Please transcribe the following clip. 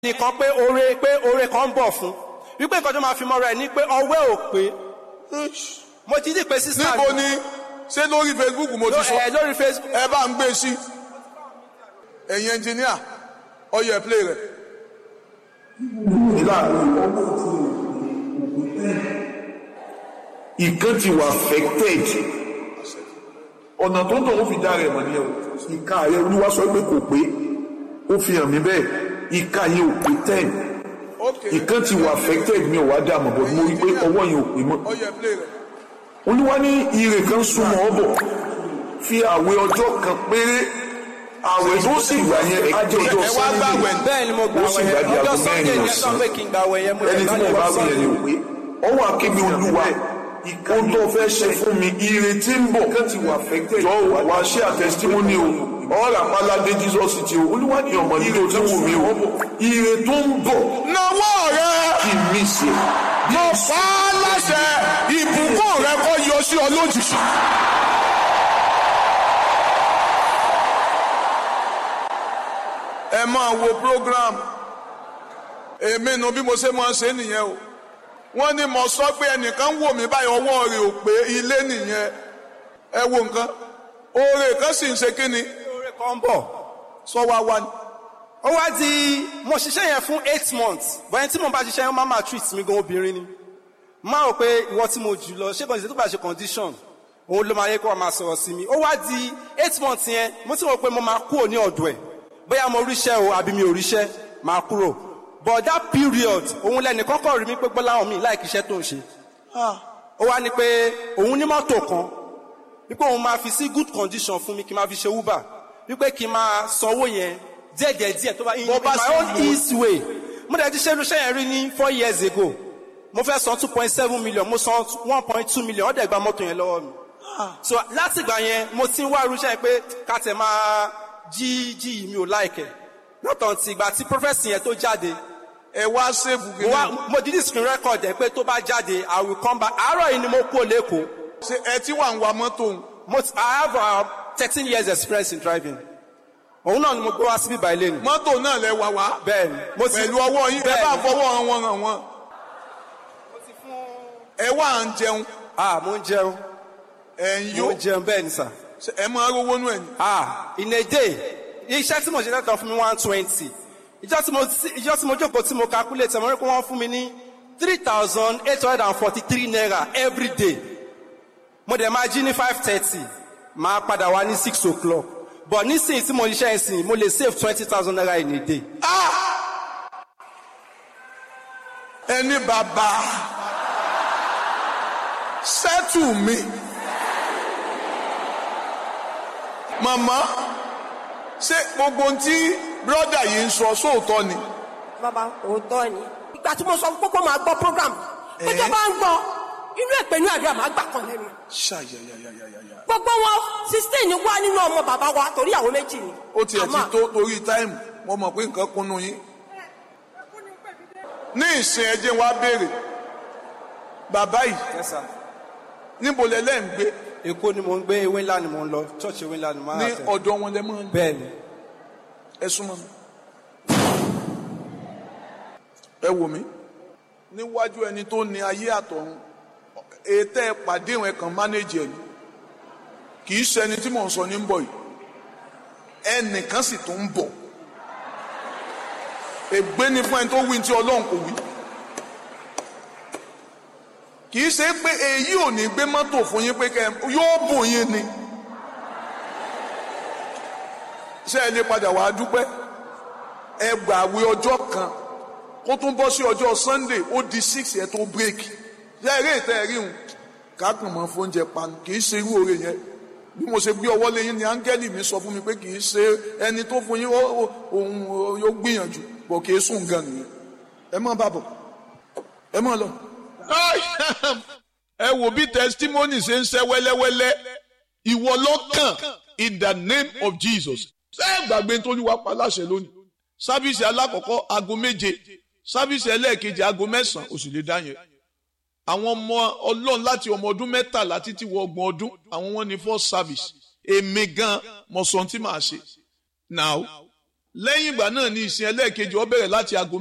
nìkan pé oore pé oore kan ń bọ̀ fún wípé nǹkan tó máa fi mọ́ra ẹ̀ ní pé ọwẹ́ ò pé mo ti dì pé sísá níbo ni ṣé lórí facebook mo ti sọ ẹ lórí facebook ẹ bá ń gbé sí ẹ̀yin ẹnjìníà ọyọ ẹ play rẹ. ìkan ti wà affected ọ̀nà tó ń tọ̀ ó fi dá rẹ̀ mọ̀ ní ẹ̀wọ̀ ìka rẹ̀ olúwa sọ pé kò pé ó fi hàn mí bẹ́ẹ̀ ìka yẹn ò pé ten ok ìkan ti wà affected mi ò wá dá mọ̀ bọ̀ mo rí i pé ọwọ́ yẹn ò pé mọ́ ọyọ ẹ play rẹ. olúwa ní ire kan súnmọ́ ọ bọ̀ fi àwẹ̀ ọjọ́ kan péré àwẹ̀ tó sì gbà yẹn á jẹ́ ọjọ́ ẹ wá Sunday gbàwẹ̀ bẹ́ẹ̀ ni mo gbà ó sì wẹ̀ gbàdí ọjọ́ aago sunday mẹ́rin ní ẹ̀sán ọ̀sán pé kí n gbà wẹ̀ yẹn mo ẹni tí mo bá wí yẹn ni ò pé ọwọ́ akébi olúwa ohun tó fẹ́ ṣe fún mi ire tí ń bọ̀ jọ wá ṣe àtẹsítímọ́nì o ọ̀rọ̀ àpáládé jesus ti o olúwa ní ọmọ yìí tó ti wù mí o ire tó ń bọ̀ nawọ́ rẹ kí n mí sí i. mo fà á láṣẹ ìbùkún rẹ kó yọ sí ọ lójijì. ẹ máa wo program èmi nu bí mo ṣe máa ṣe nìyẹn o wọ́n ní mo sọ pé ẹnìkan wò mí báyìí ọwọ́ rẹ̀ ò pé ilé nìyẹn ẹ wo nǹkan oore kan sì ń ṣe kí ni oore kan ń bọ̀ sọ wá wá ni. ó wá di mo ṣiṣẹ́ yẹn fún eight months bọ́yẹn tí mo bá ṣiṣẹ́ yẹn máa máa treat mi gan obìnrin ni máa rò pé ìwọ tí mo jù lọ ṣé kàn ṣe tó bá ṣe condition òun ló máa yẹ kó wá máa sọ̀rọ̀ sí mi ó wá di eight months yẹn mo ti rò pé mo máa kúrò ní ọ̀dọ̀ ẹ̀ bóyá mo ríṣẹ́ o àbí mi ò ríṣẹ́ máa kúrò but that period òun lẹ́nu kọ́kọ́ rí mi pé gbọ́láhàn mi láì kíṣẹ́ tó ń ṣe ó wá ní pé òun ní mọ́tò kan wípé òun máa fi sí good condition fún mi kí n máa fi ṣe uber wípé kí n máa sanwó yẹn díẹ̀ díẹ̀ díẹ̀ tó bá in Bó bá my sì own wù ú. easy way mo dẹ̀ ti ṣe irúṣẹ́ yẹn rí ní four years ago mo fẹ́ san two point seven million mo san one point two million ó dẹ̀ gba mọ́tò yẹn lọ́wọ́ mi so láti ìgbà yẹn mo ti ń wá irúṣẹ́ yẹn pé ká tẹ̀ máa jí jí yìí mi ò láìkẹ̀ lọ́tàn tí ìgbà tí prophecy yẹn tó jáde ẹ wá sèbù mo kìíní. wá mo didi screen record ẹ̀ pé tó bá jáde i will come back àárọ̀ yìí ni mo kú lẹ́kọ̀ọ́ ṣe ẹ tí wà ń wa mọ́tò ń. mo ti- i have uh, thirteen years experience in driving òun náà ni mo gbé wá síbí báyìí lẹ́nu mọ́tò náà lẹ wà wá. bẹ́ẹ̀ ni mo ti pẹ̀lú ọwọ́ yín ẹ bẹ́ẹ̀ bá ni. fọwọ́ wọn hàn wọ́n. ẹ wà ń jẹun ah mo ń jẹun ẹ ń mo yó ń jẹun bẹ́ẹ̀ ni sà Ṣé ẹ máa rówó nú ẹ ní. ah in a day iṣẹ́ tí mo ṣe lẹ́tọ̀ fún mi one twenty ìjọ tí mo ìjọ tí mo jókòó tí mo calculate mo rí pé wọ́n fún mi ní three thousand eight hundred and forty three naira every day mo dẹ̀ máa jí ní five thirty máa padà wá ní six o'clock but nísìnyí tí mo ṣiṣẹ́ ìsìn mo lè save twenty thousand naira in a day. ẹni bàbá sẹ́tù mi. màmá ṣé gbogbo ohun tí bírọ́dà yìí ń sọ sóòótọ́ ni. bàbá òótọ́ ni. ìgbà tí mo sọ fún kókó máa gbọ́ program pé tó bá ń gbọ́ inú èpè ní àdúrà máa gbà kan lẹ́nu. ṣàyàyàyàyàyà. gbogbo wọn sixteen wá nínú ọmọ bàbá wa torí àwọn méjì ni. ó tiẹ̀ ti Àmọ́- tó torí táìmù mo mọ̀ pé nǹkan kúnnú yín. ní ìsìn ẹjẹ́ wa béèrè bàbá yìí Yes, sir. níbo lẹ́lẹ́ ń gbé èkó ni mo ń gbé ewé ńlá ni mo ń lọ church ewé ńlá ni mo máa ní tẹ̀. ọ̀dọ̀ wọn lẹ́ máa ń gbé bẹ́ẹ̀ ni ẹ súnmọ́ mi. ẹ wò mí níwájú ẹni tó ní ayé àtọ̀run ètò ẹ pàdé ìwọ̀n kan mánéjì ẹ̀ ni kì í ṣẹni tí mò ń sọ ní ń bọ̀ yìí ẹnìkan sì tún ń bọ̀ ègbé ni fún ẹni tó wí tí ọlọ́run kò wí kì í ṣe pé èyí ò ní gbé mọ́tò fún yín pé kẹ́ ẹ- yóò bùn yín ni ṣé ẹ lè padà wàá dúpẹ́ ẹ gbàwé ọjọ́ kan kó tún bọ́ sí ọjọ́ sunday ó di six yẹn tó bírèkì ṣé eré ìtẹ́ ẹ̀rí hùn kákan mọ́ fóúnjẹ panu kì í ṣe irú oore yẹn bí mo ṣe gbé ọwọ́ lé yín ni áńgẹ́lì mi sọ fún mi pé kì í ṣe ẹni tó fún yín ó- ó- òun yóò gbìyànjú bọ̀ kì í sùn gan nìyẹn ẹ má bàbọ̀ ẹ má lọ. ẹ wò bí testimony ṣe ń ṣe wẹ́lẹ́wẹ́lẹ́ ìwọ lọ́kàn in the name of jesus ṣé ẹ gbàgbé nítorí wàá pa láṣẹ lónìí sábìsì alákọ̀ọ́kọ́ aago méje sábìsì ẹlẹ́ẹ̀kejì aago mẹ́sàn-án oṣù lè dá yẹn àwọn ọmọ ọlọ́run láti ọmọ ọdún mẹ́tàlá títí wọ ọgbọ̀n ọdún àwọn wọn ní first service èmi gan mo sọ ohun tí màá ṣe now lẹ́yìn ìgbà náà ni ìsìn ẹlẹ́ẹ̀kejì ó bẹ̀rẹ̀ láti aago